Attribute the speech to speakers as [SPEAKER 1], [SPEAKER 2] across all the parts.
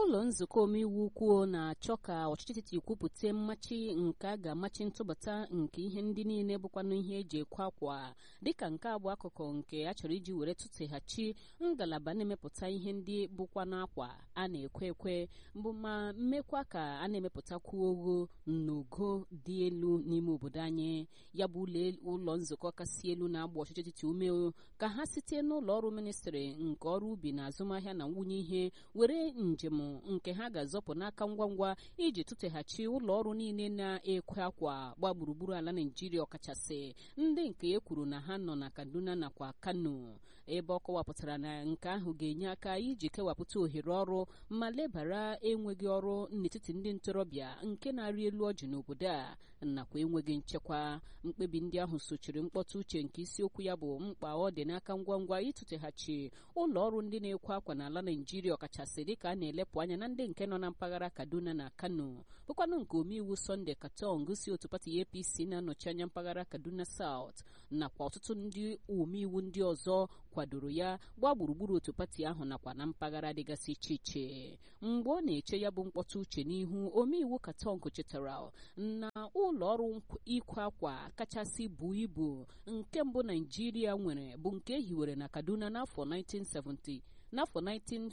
[SPEAKER 1] ụlọ nzukọ omeiwu ukwu na-achọ ka ọchịchị etiti kwupụta mmachi nke a ga-amachi ntụbata nke ihe ndị niile bụkwanụ ihe eji ekwe akwa dịka nke a bụ akụkụ nke a chọrọ iji were tụteghachi ngalaba na-emepụta ihe ndị bụkwanụ akwa a na-ekwe ekwe mbụ ma mmekwa ka a na-emepụtakwu ogho n'ogo dị elu n'ime obodo anyị ya bụ ụlọ nzukọ kasị elu na-agba ọchịchị etiti ume ka ha site n'ụlọ ọrụ ministrị nke ọrụ ubi na azụmahịa na nwunye ihe were njem nke ha ga-azọpụ n'aka ngwa ngwa iji tụteghachi ụlọ ọrụ niile na-ekwe akwa gba gburugburu ala naijiria ọkachasị ndị nke e kwuru na ha nọ na kaduna nakwa kano ebe ọ kọwapụtara na nke ahụ ga-enye aka iji kewapụta ohere ọrụ ma lebara enweghị ọrụ n'etiti ndị ntorobịa nke na-arị elu ọjị n'obodo a nakwa enweghị nchekwa mkpebi ndị ahụ sochiri mkpọtụ uche nke isiokwu ya bụ mkpa ọ dị n'aka ngwa ngwa ịtụteghachi ụlọ ọrụ ndị na-ekwe akwa n'ala naijiria ọkachasị dịka a na-elepụ anya na ndị nke nọ na mpaghara kaduna na kano bụkwanụ nke omeiwu sọnde katong si otu pati apc na-anọchi anya mpaghara kaduna saut nakwa ọtụtụ ndị omeiwu ndị ọzọ kwadoro ya gbaa gburugburu otu pati ahụ nakwa na mpaghara dịgasị iche iche mgbe ọ na-eche ya bụ mkpọtụ uche n'ihu omeiwu katong chetara na ụlọ ọrụ ikwe akwa kachasị buo ibu nke mbụ naijiria nwere bụ nke e hiwere na kaduna n'afọ 1970 n'afọ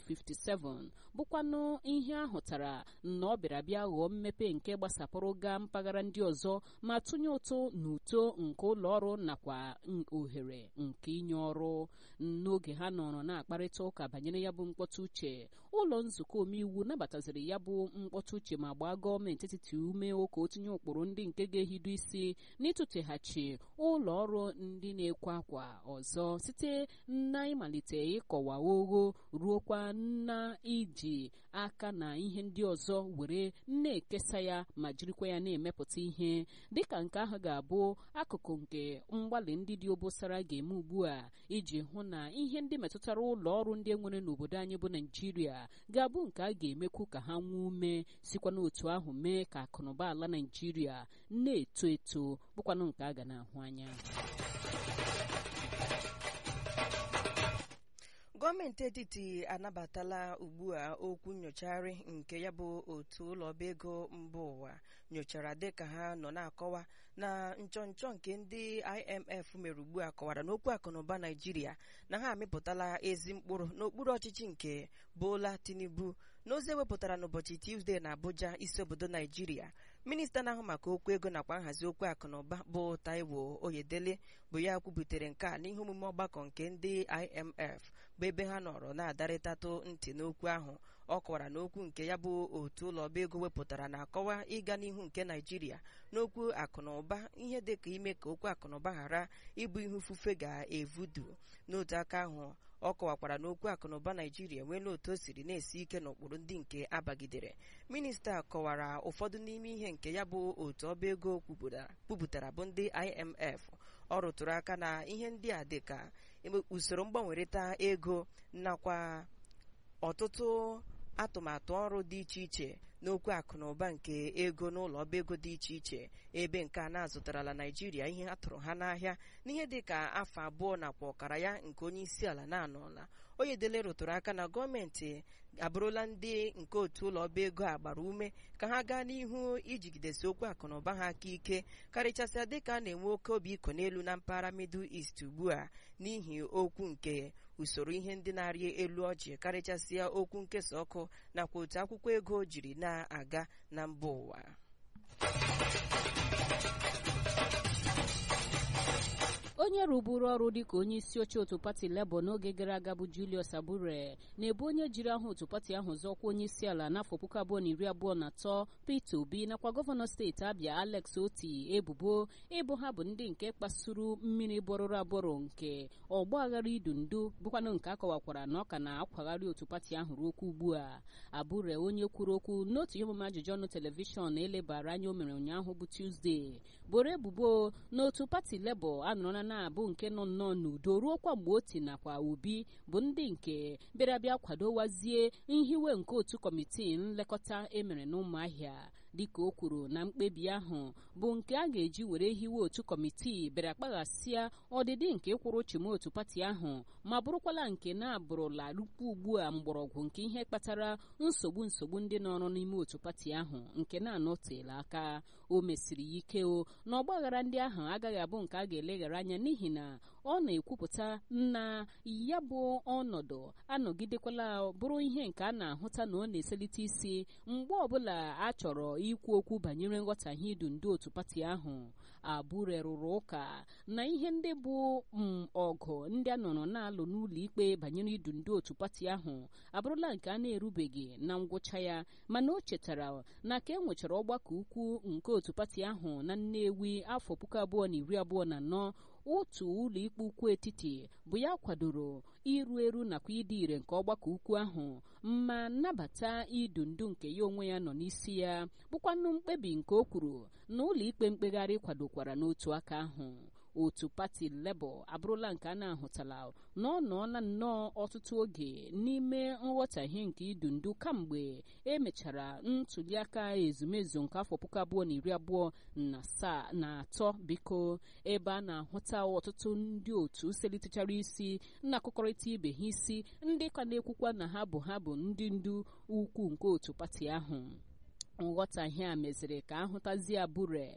[SPEAKER 1] 1957 bụkwanụ ihe ahụtara na ọ bịara bịa ghọọ mmepe nke gbasapụrụ gaa mpaghara ndị ọzọ ma tụnye ụtụ na uto nke ụlọ ọrụ nakwa ohere nke inye ọrụ n'oge ha nọrọ na-akparịta ụka banyere ya bụ mkpọtụ uche ụlọ nzukọ omeiwu nabataziri ya bụ mkpọtụ uche ma gbaa gọọmenti etiti ume ụka o tinye ụkpụrụ ndị nke ga-ehido isi n'ịtụteghachi ụlọ ọrụ ndị na-ekwe akwa ọzọ site na ịmalite ịkọwa ogho ruokwa na iji aka na ihe ndị ọzọ were na-ekesa ya ma jirikwa ya na-emepụta ihe dịka nke ahụ ga-abụ akụkụ nke mgbalị ndị dị obosara ga-eme ugbu a iji hụ na ihe ndị metụtara ụlọ ọrụ ndị enwere n'obodo anyị bụ naijiria ga-abụ nke a ga-emekwu ka ha nwee ume sikwa n'otu ahụ mee ka akụnụba ala naijiria na-eto eto bụkwanụ nke a ga na-ahụ anya
[SPEAKER 2] gọọmenti etiti anabatala ugbu a okwu nyochagharị nke ya bụ otu ụlọ ọba ego mba ụwa nyochara dịka ha nọ na-akọwa na nchọnchọ nke ndị IMF mere ugbu a kọwara n'okwu akụnụba Naijiria na ha amịpụtala ezi mkpụrụ n'okpuru ọchịchị nke Bola Tinubu n'ozi ewepụtara n'ụbọchị Tuzdee na Abuja isi obodo Naijiria minista na-ahụ maka okwu ego nakwa nhazi okwu akụnụba bụ Taiwo Oyedele bụ ya kwubutere nke a n'ihe omume ọgbakọ nke ndị IMF bụ ebe ha nọrọ na-adarịtatụ ntị n'okwu ahụ ọ kọwara n'okwu nke ya bụ otu ụlọ ọba ego wepụtara na-akọwa ịga n'ihu nke Naijiria n'okwu akụnụba ihe dịka ime ka okwu akụnụba ghara ịbụ ihe ufufe ga-evudu n'otu aka ahụ ọ kọwakwara n'okwu akụnụba naijiria enweela otu o siri na-esi ike n'ụkpụrụ ndị nke abagidere minista kọwara ụfọdụ n'ime ihe nke ya bụ otu ọba ego kwupụtara bụ ndị IMF ọ rụtụrụ aka na ihe ndị a dịka usoro mgbanwerịta ego nakwa ọtụtụ atụmatụ ọrụ dị iche iche n'okwu akụnụba nke ego n'ụlọ ọba ego dị iche iche ebe nke a na-azụtarala naijiria ihe a tụrụ ha n'ahịa n'ihe dị ka afọ abụọ nakwa ọkara ya nke onye isi ala na-anọla Oyedele rụtụrụ aka na gọọmenti abụrụla ndị nke otu ụlọ ọba ego a gbara ume ka ha gaa n'ihu ijigidesi okwu akụnụba ha aka ike karịchasịa dịka a na-enwe oke obi iko n'elu na mpaghara Middle East ugbu a n'ihi okwu nke usoro ihe ndị na-arị elu ọjị karịchasịa okwu nkesa ọkụ nakwa otu akwụkwọ ego jiri na-aga na mba ụwa
[SPEAKER 1] onye rụburu ọrụ dịka onye isi oche otu pati Labour n'oge gara aga bụ Julius Abure na-ebu onye jiri aha otu pati ahụ zọkwa onye isi ala n'afọ puku abụọ na iri abụọ na atọ Peter Obi nakwa gọvanọ steeti Abia Alex Oti ebubo ịbụ ha bụ ndị nke kpasuru mmiri bọrọrọ abọrọ nke ọgba aghara idu ndu bụkwanụ nke akọwakwara na ọ ka na-akwagharị otu pati ahụ ruo okwu ugbu a Abure onye kwuru okwu n'otu ihe omume ajụjụ ọnụ telivishọn elebara anya o mere ụnyaahụ bụ Tuesday boro ebubo n'otu pati Labour anọrọla na-abụ nke nọ nnọọ n'udo ruo kwa mgbe oti nakwa obi bụ ndị nke bịara bịa kwadowazie nhiwe nke otu kọmitii nlekọta emere n'ụmụahịa dịka o kwuru na mkpebi ahụ bụ nke a ga-eji were hiwe otu kọmitii bịara kpaghasịa ọdịdị nke ịkwụrụ chimotu pati ahụ ma bụrụkwala nke na-abụrụla rukwu ugbu a mgbọrọgwụ nke ihe kpatara nsogbu nsogbu ndị nọrọ n'ime otu pati ahụ nke na-anọtela aka o mesiri ya ike o na ọgbaghara ndị ahụ agaghị abụ nke a ga-eleghara anya n'ihi na ọ na-ekwupụta na ya bụ ọnọdụ anọgidekwala bụrụ ihe nke a na-ahụta na ọ na-eselite isi mgbe ọbụla a chọrọ ikwu okwu banyere nghọtahie idu ndị otu pati ahụ abụre rụrụ ụka na ihe ndị bụ ọgụ ndị a nọrọ na-alụ n'ụlọ ikpe banyere idu ndị otu pati ahụ abụrụla nke a na-erubeghị na ngwụcha ya mana o chetara na ka e nwechara ọgbakọ ukwu nke otu pati ahụ na Nnewi afọ puku abụọ na iri abụọ na anọ otu ụlọ ikpe ukwu etiti bụ ya kwadoro iru eru nakwa ịdị ire nke ọgbakọ ukwu ahụ ma nnabata idu ndu nke ya onwe ya nọ n'isi ya bụkwanụ mkpebi nke o kwuru na ụlọ ikpe mkpegharị kwadokwara n'otu aka ahụ otu pati Labour abụrụla nke a na-ahụtala na ọ nọọla nnọọ ọtụtụ oge n'ime nghọtahie nke idu ndu kamgbe emechara ntuliaka ezumezu nke afọ puku abụọ na iri abụọ na asaa na atọ biko ebe a na-ahụta ọtụtụ ndị otu selitechara isi na-akụkọrịta ibe ha isi ndị ka na-ekwukwa na ha bụ ha bụ ndị ndu ukwu nke otu pati ahụ nghọtahie a meziri ka ahụtazie abụre